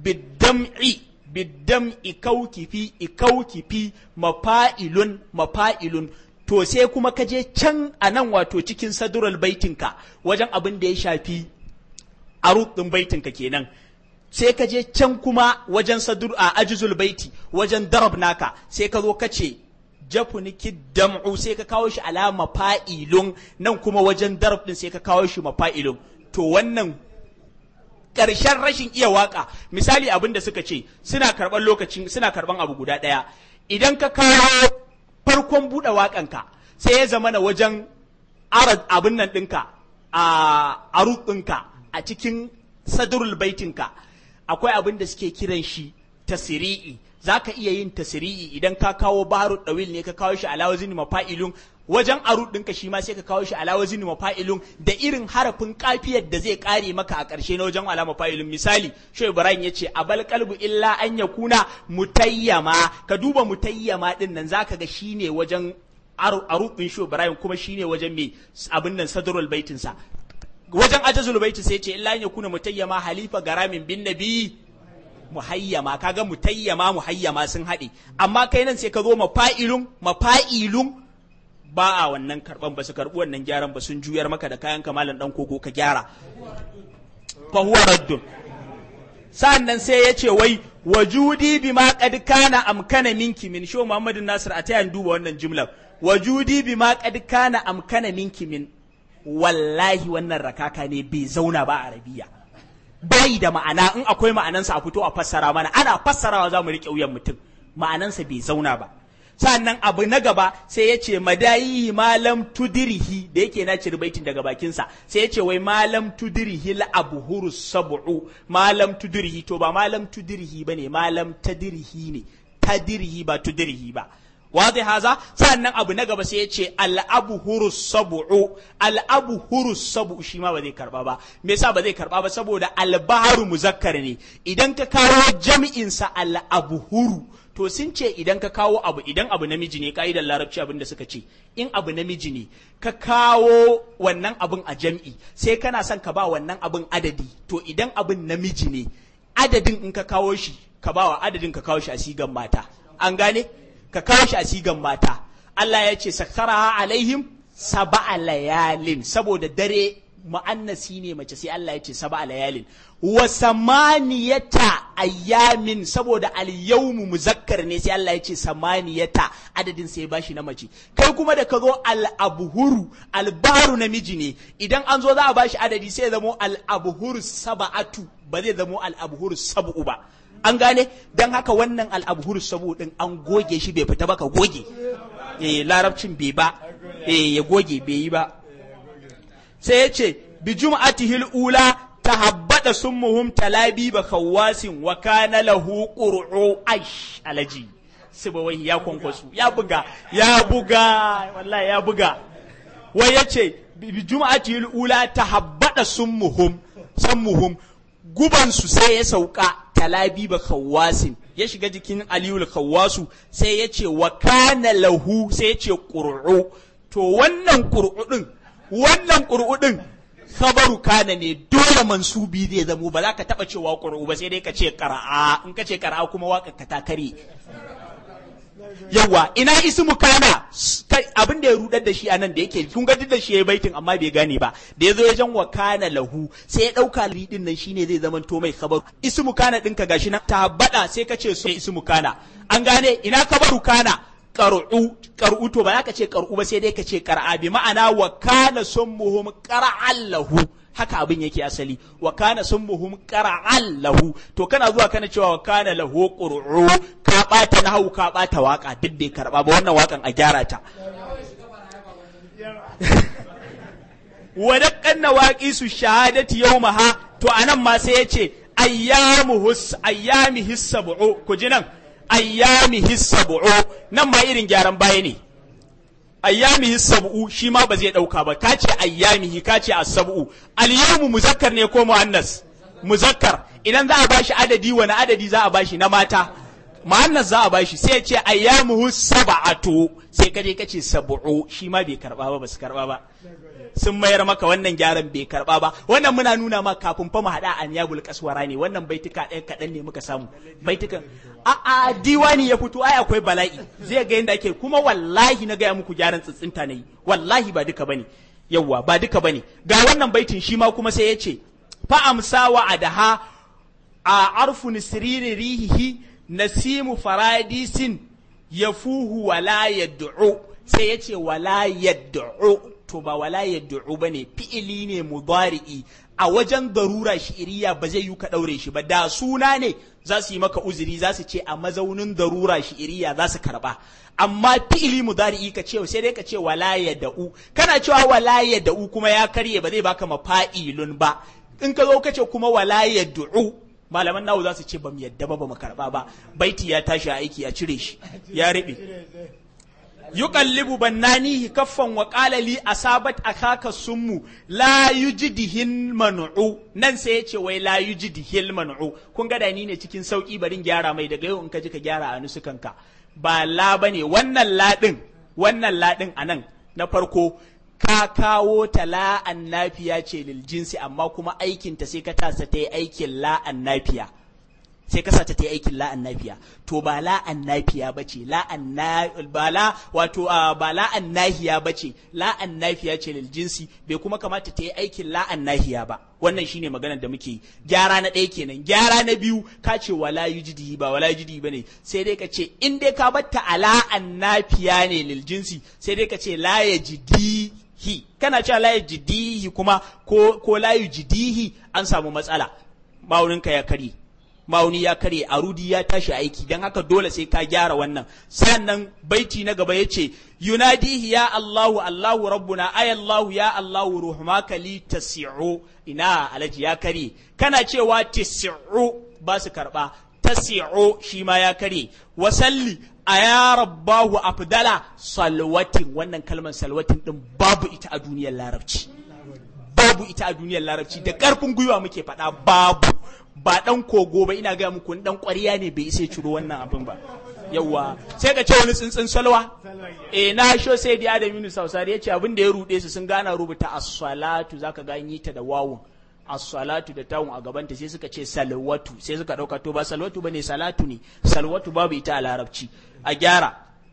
biddam'i biddam'i kaukifi ikaukifi mafa'ilun mafa'ilun to sai kuma ka je can a nan wato cikin sadurul baitinka wajen abin da ya shafi arut ɗin baitinka kenan sai ka je can kuma wajen sadur a ajizul baiti wajen darab naka sai ka zo ka ce jafuniki dam'u sai ka kawo shi alama fa'ilun nan kuma wajen darab din sai ka kawo shi mafa'ilun to wannan ƙarshen rashin iya waka misali abin da suka ce suna karɓar lokacin suna karɓar abu guda ɗaya idan ka kawo farkon buɗe waƙanka sai ya zama na wajen arad abin nan ɗinka a arut ɗinka a cikin sadurul baitinka akwai abin da suke kiran shi tasiri'i za ka iya yin tasiri'i idan ka kawo baharu ɗawil ne ka kawo shi alawazin mafa'ilun wajen arut ɗinka shi ma sai ka kawo shi alawazin mafa'ilun da irin harafin kafiyar da zai kare maka a ƙarshe na wajen alama fa'ilun misali shi ibrahim ya ce abal kalbu illa an ya kuna mutayyama ka duba mutayyama ɗin nan zaka ga shine wajen arut ɗin shi ibrahim kuma shine wajen mai abin nan sadrul baitinsa wajen ajazul baiti sai ce illa an ya kuna mutayyama halifa garamin bin nabi muhayyama kaga mutayyama muhayyama sun haɗe amma kai nan sai ka zo mafa'ilun mafa'ilun ba a wannan karban ba su karbi wannan gyaran ba sun juyar maka da kayan kamalan dan kogo ka gyara fa huwa raddun sa'annan sai ya ce wai wajudi bima qad kana amkana minki min sho Muhammadu Nasir a tayan duba wannan jumlar wajudi bima qad kana amkana minki min wallahi wannan rakaka ne bai zauna ba a arabiya bai da ma'ana in akwai ma'anansa a fito a fassara mana ana fassarawa za mu riƙe wuyan mutum ma'anansa bai zauna ba sannan abu na gaba sai ya ce madayi malam tudirihi da yake na ciri baitin daga bakinsa sai ya ce wai malam tudirihi la abuhuru sab'u malam tudirihi to ba malam tudirihi bane malam tadirihi ne tadirihi ba tudirihi ba wazi haza sannan abu na gaba sai ya ce al'abu hurus sabu'u al'abu hurus sabu'u shi ma ba zai karba ba me yasa ba zai karba ba saboda albaharu muzakkar ne idan ka kawo jami'in sa al'abu huru to sun ce idan ka kawo abu idan abu namiji ne ka'idar larabci abin da suka ce in abu namiji ne ka kawo wannan abin a jam'i sai kana son ka ba wannan abin adadi to idan abin namiji ne adadin in ka kawo shi ka ba wa adadin ka kawo shi a sigan mata an gane ka kawo shi a sigan mata Allah ya ce sakara alaihim saba'a layalin saboda dare mu'annasi ne mace sai Allah ya ce saba'a layalin wa samaniyata ayyamin saboda al-yawmu muzakkar ne sai Allah ya ce samaniyata adadin sai bashi na mace kai kuma da ka zo al-abhuru al-baru namiji ne idan an zo za a bashi adadi sai ya zamo al-abhuru saba'atu ba zai zamo al-abhuru sab'u ba an gane don haka wannan al'abhur sabu din an goge shi bai fita ba ka goge eh larabcin bai ba eh ya goge bai yi ba sai ya ce bi jum'atihil ula tahabbada summuhum talabi ba khawasin wa kana lahu qur'u aish alaji sibawai ya kwankwasu ya buga ya buga wallahi ya buga wai yace bi jum'atihil ula tahabbada summuhum sammuhum gubansu sai ya sauka talabi ba kawasin ya shiga jikin aliyul kawasu sai ya ce wa kana lahu sai ya ce ƙur'u to wannan ƙur'u ɗin wannan ƙur'u ɗin khabaru kana ne dole mansubi zai zamo ba za ka taɓa cewa ƙur'u ba sai dai ka ce ƙara'a in ka ce ƙara'a kuma waƙar ka ta kare yawa ina ismu kana abin da ya rudar da shi a nan da yake kun ga duk da shi ya baitin amma bai gane ba da ya zo ya jan wa kana lahu sai ya dauka lidin nan shine zai zama to mai kabaru ismu kana dinka gashi nan tabbada sai ka ce sai ismu kana an gane ina kabaru kana qar'u qar'u to ba za ka ce qar'u ba sai dai ka ce qar'a bi ma'ana wa kana summuhum qara'an lahu haka abin yake asali wa kana summuhum qara'an lahu to kana zuwa kana cewa wa kana lahu qur'u ka bata nahwu ka bata waka duk bai karba ba wannan wakan a gyara ta wa daqqan nawaqisu shahadati yawmaha to anan ma sai yace ayyamu hus ayyami hissabu ku ji nan ayyami hissabu nan ma irin gyaran baya ne ayyamihi sab'u shi ma ba zai dauka ba ka ce ayyamihi ka ce as-sab'u al-yawmu muzakkar ne ko muannas muzakkar idan za a bashi adadi wani adadi za a bashi na mata muannas za a bashi sai ya ce ayyamuhu sab'atu sai ka je ka ce sab'u shi ma bai karba ba basu karba ba sun mayar maka wannan gyaran bai karba ba wannan muna nuna ma kafin fa mu hada an yabul kaswara ne wannan baituka ɗaya kaɗan ne muka samu baitukan a a diwani ya fito ai akwai bala'i zai ga yadda ake kuma wallahi na gaya muku gyaran tsitsinta ne wallahi ba duka bane yawwa ba duka bane ga wannan baitin shi ma kuma sai ya ce fa amsa wa adaha a arfu nisriri rihihi nasimu faradisin yafuhu wala yad'u sai ya ce wala yad'u to ba wala yad'u bane fi'ili ne mudari'i a wajen darura shi'iriya ba zai yi ka daure shi ba da suna ne za su yi maka uzuri za su ce a mazaunin darura shi'iriya za su karba amma fi'ili mudari'i ka ce sai dai ka ce wala yad'u kana cewa wala yad'u kuma ya karye ba zai baka mafa'ilun ba in ka zo ka ce kuma wala yad'u malaman nawo za su ce ba mu yadda ba ba mu karba ba baiti ya tashi aiki a cire shi ya riɓe yuqallibu bannanihi kaffan wa qala li asabat akaka summu la yujdihin man'u nan sai ya ce wai la yujdihil man'u kun ga da ni ne cikin sauki barin gyara mai daga yau in ka ji ka gyara a nusukanka ba la bane wannan la din wannan la din anan na farko ka kawo ta la'an nafiya ce lil jinsi amma kuma aikinta sai ka tasa ta yi aikin la'an nafiya sai ka sata ta yi aikin la'an nafiya to ba la'an nafiya ba ce la'an na ba la wato ba la'an nahiya ba ce la'an nafiya ce lil jinsi bai kuma kamata ta yi aikin la'an nahiya ba wannan shine maganar da muke yi gyara na ɗaya kenan gyara na biyu ka ce wala yujidi ba wala yujidi ba ne sai dai ka ce in dai ka batta a la'an nafiya ne lil jinsi sai dai ka ce la yajidi hi kana cewa la yajidihi kuma ko ko la yujidihi an samu matsala ma'auninka ya kare ma'auni ya kare arudi ya tashi aiki dan haka dole sai ka gyara wannan sannan baiti na gaba yace yunadihi ya Allahu Allahu rabbuna ay Allahu ya Allahu ruhmaka li tasi'u ina alaji ya kare kana cewa tasi'u ba su karba tasi'u shi ma ya kare wasalli a ya rabbahu afdala salwatin wannan kalmar salwatin din babu ita a duniyar larabci babu ita a duniyar larabci da karfin gwiwa muke faɗa babu ba dan kogo ba ina gaya muku dan ƙwariya ne bai isa ciro wannan abin ba yawwa sai ka ce wani tsuntsun salwa eh na sho sai da Adam Yunus Sausari yace abin da ya rude su sun gana rubuta as-salatu zaka ga yi ta da wawun as-salatu da tawun a gabanta sai suka ce salwatu sai suka dauka to ba salwatu bane salatu ne salwatu babu ita a larabci a gyara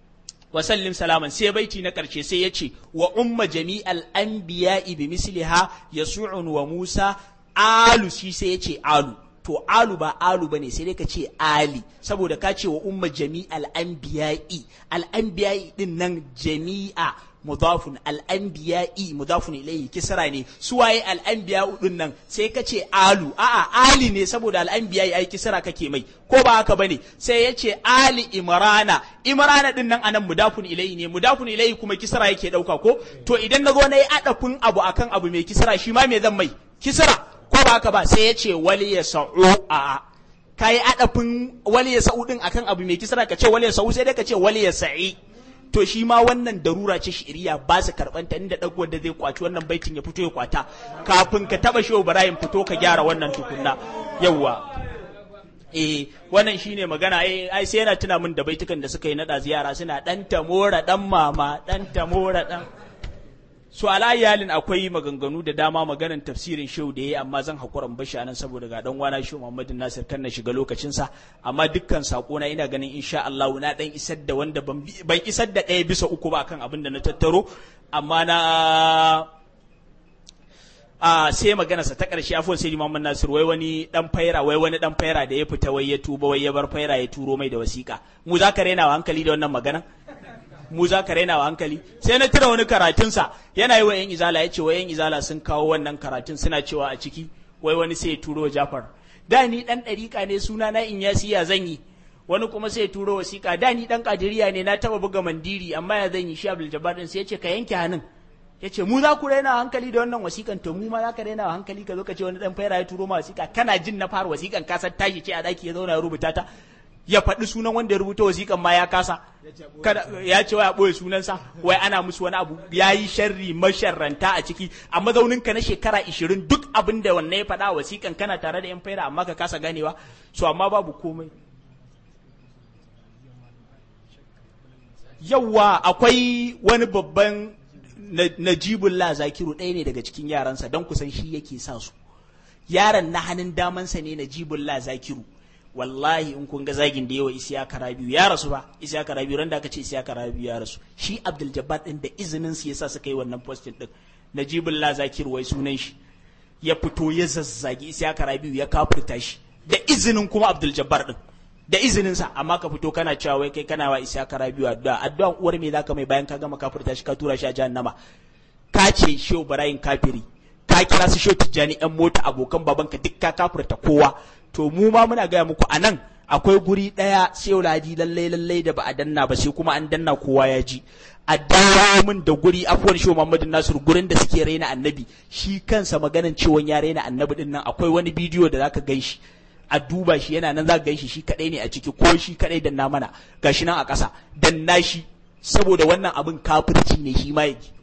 wa sallim salaman sai baiti na karshe sai ya ce wa umma jami'al anbiya'i bi misliha yasu'un wa musa alu shi sai ya ce alu to alu ba alu bane sai dai ka ce ali saboda ka ce wa umma jami'al anbiya'i al anbiya'i din nan jami'a mudafun al'anbiya'i mudafun ilayhi kisra ne suwaye al'anbiya'u din nan sai ka ce alu a'a ali ne saboda al'anbiya'i ai kisra kake mai ko ba haka bane sai ya ce ali imrana imrana din nan anan mudafun ilayhi ne mudafun ilayhi kuma kisra yake dauka ko to idan na zo na yi adafin abu akan abu mai kisra shi ma me zan mai kisra ko ba haka ba sai ya ce wali ya sa'u a'a ka yi adafin wali ya sa'u din akan abu mai kisra ka ce wali ya sa'u sai dai ka ce wali ya sa'i to shi ma wannan darura ce shi'iriya ba su karɓanta inda ɗago wanda zai kwaci wannan baitin ya fito ya kwata kafin ka taɓa shehu ibrahim fito ka gyara wannan tukunna yawwa eh wannan shine magana eh ai sai yana tuna min da baitukan da suka yi nada ziyara suna dan tamora dan mama dan tamora dan so ala iyalin akwai maganganu da dama maganan tafsirin shehu da yayi amma zan hakura bashi anan saboda ga dan wana shehu Muhammadu Nasir kan na shiga lokacin sa amma dukkan sako na ina ganin insha Allah na dan isar da wanda ban ban isar da ɗaya bisa uku ba kan abin da na tattaro amma na a sai magana sa ta ƙarshe afuwan sai Muhammad Nasir wai wani dan faira wai wani dan faira da ya fita wai ya tuba wai ya bar faira ya turo mai da wasiƙa mu za ka rena wa hankali da wannan magana mu za ka raina wa hankali sai na tira wani karatunsa yana yi wa yan izala ya ce wa yan izala sun kawo wannan karatun suna cewa a ciki wai wani sai ya turo jafar da ni dan ɗariƙa ne suna na in yasi ya zan yi wani kuma sai ya turo wasiƙa da ni dan kadiriya ne na taba buga mandiri amma ya zan yi shi abdul jabbar din sai ya ce ka yanke hannun ya ce mu za ku raina wa hankali da wannan wasiƙan to mu ma za ka raina wa hankali ka zo ka ce wani dan faira ya turo ma wasiƙa kana jin na fara wasiƙan ka san tashi ce a daki ya zauna ya rubuta ta ya faɗi sunan wanda ya rubuta wasiƙan ma ya kasa ya ce wai a ɓoye sunansa wai ana musu wani abu ya yi sharri masharranta a ciki a mazauninka na shekara ishirin duk abin da wannan ya faɗa wasiƙan kana tare da yan faira amma ka kasa ganewa so amma babu komai yawwa akwai wani babban najibullah zakiru ɗaya ne daga cikin yaransa don kusan shi yake sa su yaron na hannun damansa ne najibullah zakiru wallahi in kun ga zagin da yawa isiyaka rabiu ya rasu ba isiyaka rabiu ran da aka ce isiyaka rabiu ya rasu shi abdul jabbar din da izinin su yasa suka yi wannan postin din najibullah zakir wai sunan shi ya fito ya zazzagi isiyaka rabiu ya kafurta shi da izinin kuma abdul jabbar din da izinin sa amma ka fito kana cewa wai kai kana wa isiyaka rabiu addu'a addu'an uwar me zaka mai bayan ka gama kafurta shi ka tura shi a jahannama ka ce shehu barayin kafiri ka kira su shehu tijjani yan mota abokan babanka duk ka kafurta kowa to mu ma muna gaya muku a nan akwai guri ɗaya shehu ladi lallai lallai da ba a danna ba sai kuma an danna kowa ya ji a dawo min da guri afuwan shehu muhammadu nasiru gurin da suke raina annabi shi kansa maganan ciwon ya raina annabi din nan akwai wani bidiyo da zaka gan shi a duba shi yana nan zaka gan shi shi kadai ne a ciki ko shi kadai danna mana gashi nan a ƙasa danna shi saboda wannan abin kafirci ne shi ma ya ji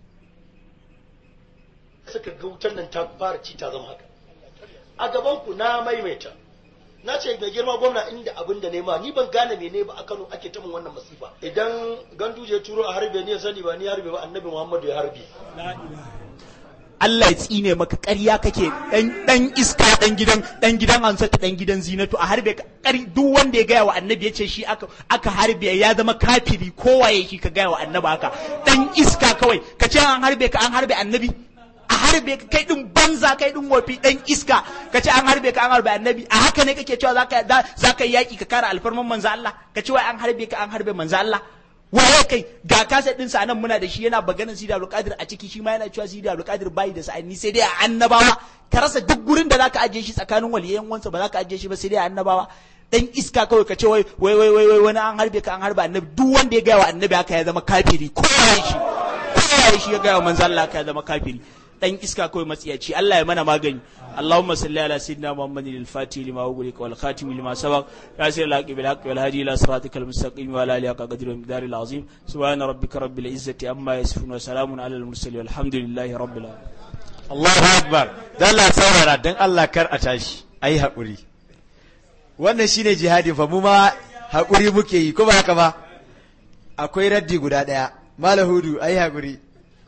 suka ga wutar nan ta fara ci ta zama haka a gaban ku na maimaita na ce mai girma gwamna inda abin da nema ni ban gane mene ba a Kano ake ta min wannan masifa idan ganduje turo a harbe ni ya sani ba ni harbe ba annabi Muhammadu ya harbe
Allah ya tsine maka ƙarya kake dan dan iska dan gidan dan gidan Hansatu dan gidan Zinatu a harbe ƙari duk wanda ya gaya wa annabi ya ce shi aka aka harbe ya zama kafiri kowaye shi ka gaya wa annabi haka dan iska kawai ka ce an harbe ka an harbe annabi a harbe ka kai din banza kai din wofi dan iska ka ce an harbe ka an harbe annabi a haka ne kake cewa zaka zaka yi yaki ka kare alfarman manzo Allah ka ce wai an harbe ka an harbe manzo Allah waye kai ga kasa din sa nan muna da shi yana baganin Sidi Abdul Qadir a ciki shi ma yana cewa Sidi Abdul Qadir bai da sa'ani sai dai a annabawa ka rasa duk gurin da zaka ajiye shi tsakanin waliyan wansa ba zaka ajiye shi ba sai dai a annabawa dan iska kawai ka ce wai wai wai wai wani an harbe ka an harbe annabi duk wanda ya gaya wa annabi haka ya zama kafiri ko shi ko shi ya gaya wa manzo Allah haka ya zama kafiri dan iska kawai matsiyaci Allah ya mana magani Allahumma salli ala sayyidina Muhammadin al-Fatih lima ughliqa wal khatim lima sabaq yasir al-haqi bil haqqi wal hadi ila siratikal mustaqim wa ala alihi haqqa qadri wa miqdaril azim subhana rabbika rabbil izzati amma yasifun wa salamun ala al-mursalin walhamdulillahi rabbil alamin
Allahu akbar dan Allah saurara dan Allah kar a tashi ayi hakuri wannan shine jihadi fa mu ma hakuri muke yi ko ba haka ba akwai raddi guda daya malahudu ayi hakuri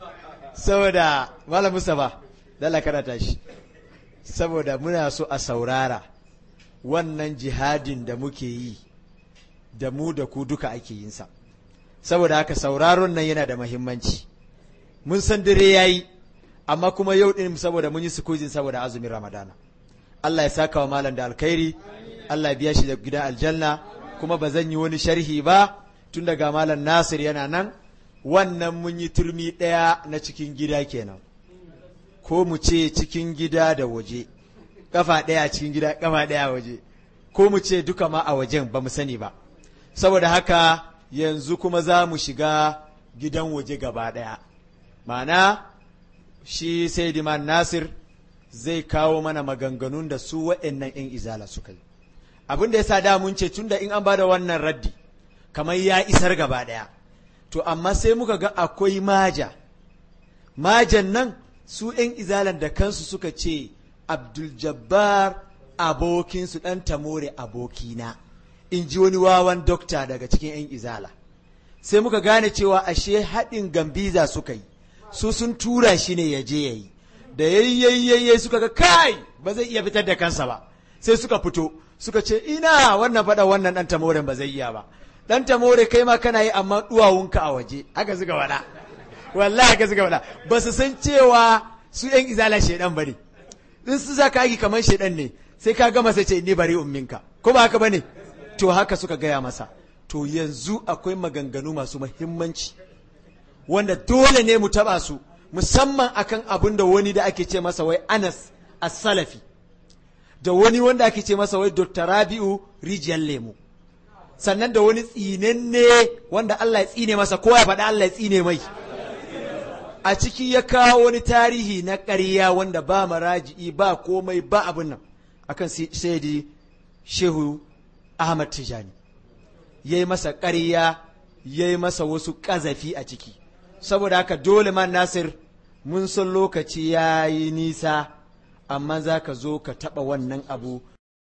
saboda malam Mustapha dala karata shi saboda muna so a saurara wannan jihadin da muke yi da mu da ku duka ake yin sa saboda haka sauraron nan yana da mahimmanci mun san dare yayi amma kuma yau din saboda mun yi sukujin saboda azumin ramadana Allah ya saka wa malam da alkhairi Allah ya biya shi da gidan aljanna kuma ba zan yi wani sharhi ba tun daga malam Nasir yana nan wannan mun yi turmi ɗaya na cikin gida kenan ko mu ce cikin gida da waje kafa ɗaya cikin gida kafa ɗaya waje ko mu ce duka ma a wajen ba mu sani ba saboda haka yanzu kuma za mu shiga gidan waje gaba ɗaya ma'ana shi sai diman nasir zai kawo mana maganganun da su waɗannan 'yan izala suka yi abin da ya sa da mun ce tunda in an ba da wannan raddi kamar ya isar gaba ɗaya to amma sai muka ga akwai maja majan nan su ‘yan izalan da kansu suka ce abdul jabbar abokinsu ɗan tamore abokina in ji wani wawan dokta daga cikin ‘yan izala sai muka gane cewa ashe haɗin gambiza suka yi su sun tura shi ne ya je ya yi da yayyayyaye suka ga kai ba zai iya fitar da kansa ba sai suka fito suka ce ina wannan faɗa wannan ɗan tamoren ba zai iya ba dan tamore kai ma kana yi amma duwawunka a waje haka suka faɗa wallahi haka suka faɗa ba su san cewa su yan izala shedan bane in su za ka yi kamar shedan ne sai ka gama sai ce ni bari umminka ko ba haka bane to haka suka gaya masa to yanzu akwai maganganu masu muhimmanci wanda dole ne mu taba su musamman akan abin da wani da ake ce masa wai Anas as-Salafi da wani wanda ake ce masa wai Dr. Rabi'u Rijiyar Lemu sannan da wani tsinenne wanda Allah ya tsine masa ko ya faɗa Allah ya tsine mai a ciki ya kawo wani tarihi na ƙarya wanda ba maraji'i ba komai ba abin nan akan saidi shehu Ahmad Tijani ya yi masa ƙarya ya yi masa wasu ƙazafi a ciki saboda haka dole man Nasir mun san lokaci ya yi nisa amma za ka zo ka taɓa wannan abu